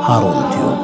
ሃሩን ቲዩብ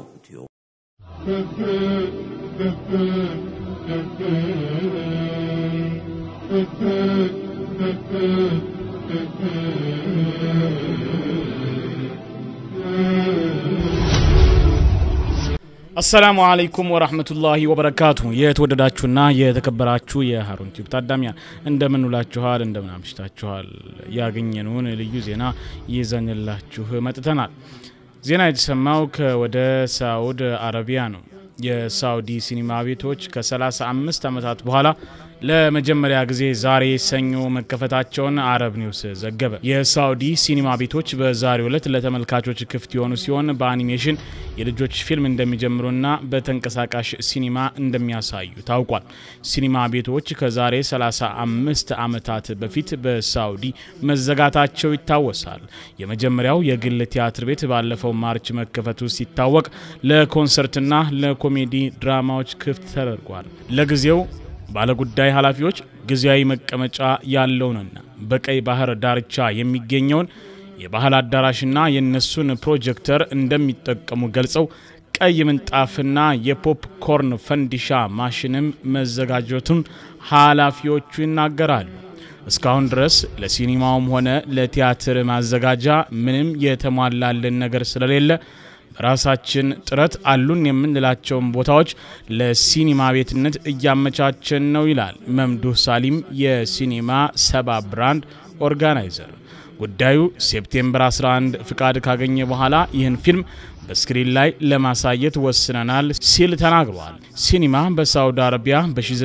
አሰላሙ አለይኩም ወራህመቱላሂ ወበረካቱ። የተወደዳችሁና የተከበራችሁ የሃሩን ቲዩብ ታዳሚያን እንደምን ውላችኋል? እንደምን አምሽታችኋል? ያገኘነውን ልዩ ዜና ይዘንላችሁ መጥተናል። ዜና የተሰማው ከወደ ሳውድ አረቢያ ነው። የሳውዲ ሲኒማ ቤቶች ከ35 ዓመታት በኋላ ለመጀመሪያ ጊዜ ዛሬ ሰኞ መከፈታቸውን አረብ ኒውስ ዘገበ። የሳውዲ ሲኒማ ቤቶች በዛሬው ዕለት ለተመልካቾች ክፍት የሆኑ ሲሆን በአኒሜሽን የልጆች ፊልም እንደሚጀምሩና በተንቀሳቃሽ ሲኒማ እንደሚያሳዩ ታውቋል። ሲኒማ ቤቶች ከዛሬ 35 ዓመታት በፊት በሳውዲ መዘጋታቸው ይታወሳል። የመጀመሪያው የግል ቲያትር ቤት ባለፈው ማርች መከፈቱ ሲታወቅ ለኮንሰርትና ለኮሜዲ ድራማዎች ክፍት ተደርጓል። ለጊዜው ባለጉዳይ ኃላፊዎች ጊዜያዊ መቀመጫ ያለውንና በቀይ ባህር ዳርቻ የሚገኘውን የባህል አዳራሽና የእነሱን ፕሮጀክተር እንደሚጠቀሙ ገልጸው ቀይ ምንጣፍና የፖፕኮርን ፈንዲሻ ማሽንም መዘጋጀቱን ኃላፊዎቹ ይናገራሉ። እስካሁን ድረስ ለሲኒማውም ሆነ ለቲያትር ማዘጋጃ ምንም የተሟላልን ነገር ስለሌለ በራሳችን ጥረት አሉን የምንላቸውን ቦታዎች ለሲኒማ ቤትነት እያመቻቸን ነው ይላል መምዱህ ሳሊም የሲኒማ ሰባ ብራንድ ኦርጋናይዘር። ጉዳዩ ሴፕቴምበር 11 ፍቃድ ካገኘ በኋላ ይህን ፊልም በስክሪን ላይ ለማሳየት ወስነናል ሲል ተናግሯል። ሲኒማ በሳውዲ አረቢያ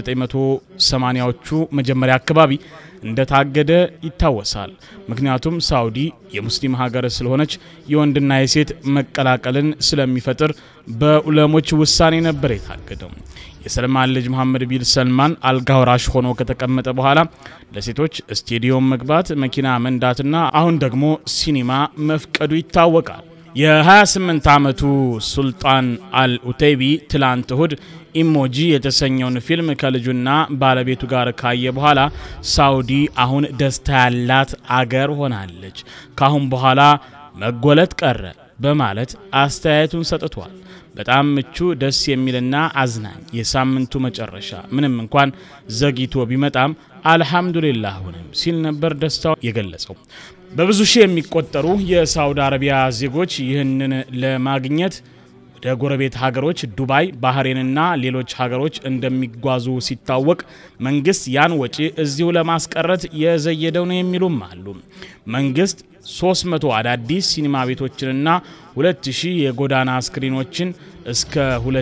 በ1980ዎቹ መጀመሪያ አካባቢ እንደታገደ ይታወሳል። ምክንያቱም ሳውዲ የሙስሊም ሀገር ስለሆነች የወንድና የሴት መቀላቀልን ስለሚፈጥር በኡለሞች ውሳኔ ነበር የታገደው። የሰልማን ልጅ መሐመድ ቢን ሰልማን አልጋ ወራሽ ሆኖ ከተቀመጠ በኋላ ለሴቶች ስቴዲዮም መግባት፣ መኪና መንዳትና አሁን ደግሞ ሲኒማ መፍቀዱ ይታወቃል። የ28 ዓመቱ ሱልጣን አል ኡተይቢ ትላንት እሁድ ኢሞጂ የተሰኘውን ፊልም ከልጁና ባለቤቱ ጋር ካየ በኋላ ሳውዲ አሁን ደስታ ያላት አገር ሆናለች፣ ካሁን በኋላ መጎለት ቀረ በማለት አስተያየቱን ሰጥቷል። በጣም ምቹ ደስ የሚልና አዝናኝ የሳምንቱ መጨረሻ ምንም እንኳን ዘግይቶ ቢመጣም አልሐምዱሊላህ ሁንም ሲል ነበር ደስታው የገለጸው። በብዙ ሺህ የሚቆጠሩ የሳውዲ አረቢያ ዜጎች ይህንን ለማግኘት ወደ ጎረቤት ሀገሮች ዱባይ፣ ባህሬንና ሌሎች ሀገሮች እንደሚጓዙ ሲታወቅ መንግስት ያን ወጪ እዚሁ ለማስቀረት የዘየደው ነው የሚሉም አሉ። መንግስት 300 አዳዲስ ሲኒማ ቤቶችንና 2000 የጎዳና ስክሪኖችን እስከ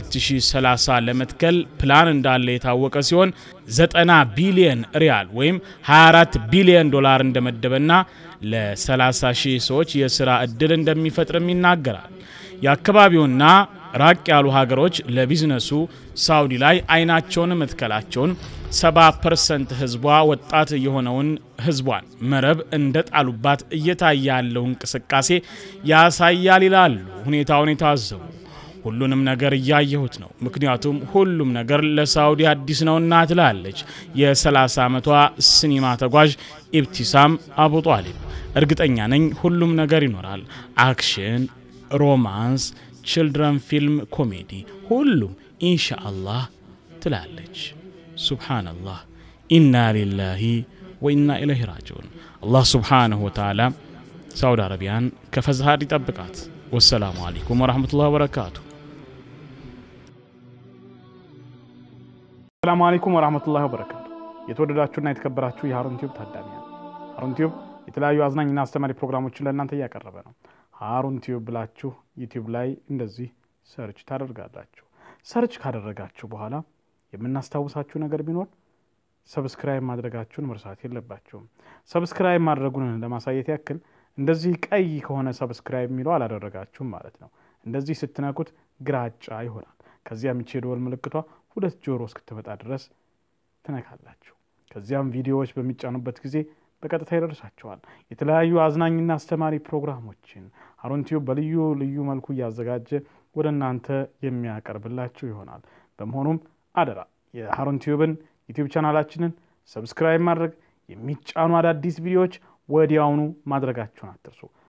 2030 ለመትከል ፕላን እንዳለ የታወቀ ሲሆን 90 ቢሊየን ሪያል ወይም 24 ቢሊየን ዶላር እንደመደበና ለ30 ሺህ ሰዎች የስራ እድል እንደሚፈጥርም ይናገራል። የአካባቢውና ራቅ ያሉ ሀገሮች ለቢዝነሱ ሳውዲ ላይ አይናቸውን መትከላቸውን 70 ፐርሰንት ህዝቧ ወጣት የሆነውን ህዝቧን መረብ እንደ ጣሉባት እየታየ ያለው እንቅስቃሴ ያሳያል ይላሉ ሁኔታውን የታዘቡ። ሁሉንም ነገር እያየሁት ነው፣ ምክንያቱም ሁሉም ነገር ለሳውዲ አዲስ ነውና ትላለች የ30 ዓመቷ ሲኒማ ተጓዥ ኢብቲሳም አቡ ጣሊብ። እርግጠኛ ነኝ ሁሉም ነገር ይኖራል፣ አክሽን፣ ሮማንስ ችልድረን ፊልም፣ ኮሜዲ፣ ሁሉም ኢንሻአላህ ትላለች። ሱብሓነላህ ኢና ሊላሂ ወኢና ኢለይሂ ራጂዑን። አላህ ሱብሓነሁ ወተዓላ ሳውዲ አረቢያን ከፈዝሃድ ይጠብቃት። ወሰላሙ አለይኩም ወረሕመቱላህ ወበረካቱ። ሰላሙ አለይኩም ወረሕመቱላህ ወበረካቱ። የተወደዳችሁና የተከበራችሁ የሃሩን ቲዩብ ታዳሚያን፣ ሃሩን ቲዩብ የተለያዩ አዝናኝና አስተማሪ ፕሮግራሞችን ለእናንተ እያቀረበ ነው። ሃሩን ቲዩብ ብላችሁ ዩቲዩብ ላይ እንደዚህ ሰርች ታደርጋላችሁ። ሰርች ካደረጋችሁ በኋላ የምናስታውሳችሁ ነገር ቢኖር ሰብስክራይብ ማድረጋችሁን መርሳት የለባችሁም። ሰብስክራይብ ማድረጉን ለማሳየት ያክል እንደዚህ ቀይ ከሆነ ሰብስክራይብ የሚለው አላደረጋችሁም ማለት ነው። እንደዚህ ስትነኩት ግራጫ ይሆናል። ከዚያም ይቺ የደወል ምልክቷ ሁለት ጆሮ እስክትመጣ ድረስ ትነካላችሁ። ከዚያም ቪዲዮዎች በሚጫኑበት ጊዜ በቀጥታ ይደርሳቸዋል። የተለያዩ አዝናኝና አስተማሪ ፕሮግራሞችን ሃሩን ቲዩብ በልዩ ልዩ መልኩ እያዘጋጀ ወደ እናንተ የሚያቀርብላችሁ ይሆናል። በመሆኑም አደራ የሃሩን ቲዩብን ዩቲዩብ ቻናላችንን ሰብስክራይብ ማድረግ፣ የሚጫኑ አዳዲስ ቪዲዮዎች ወዲያውኑ ማድረጋችሁን አትርሱ።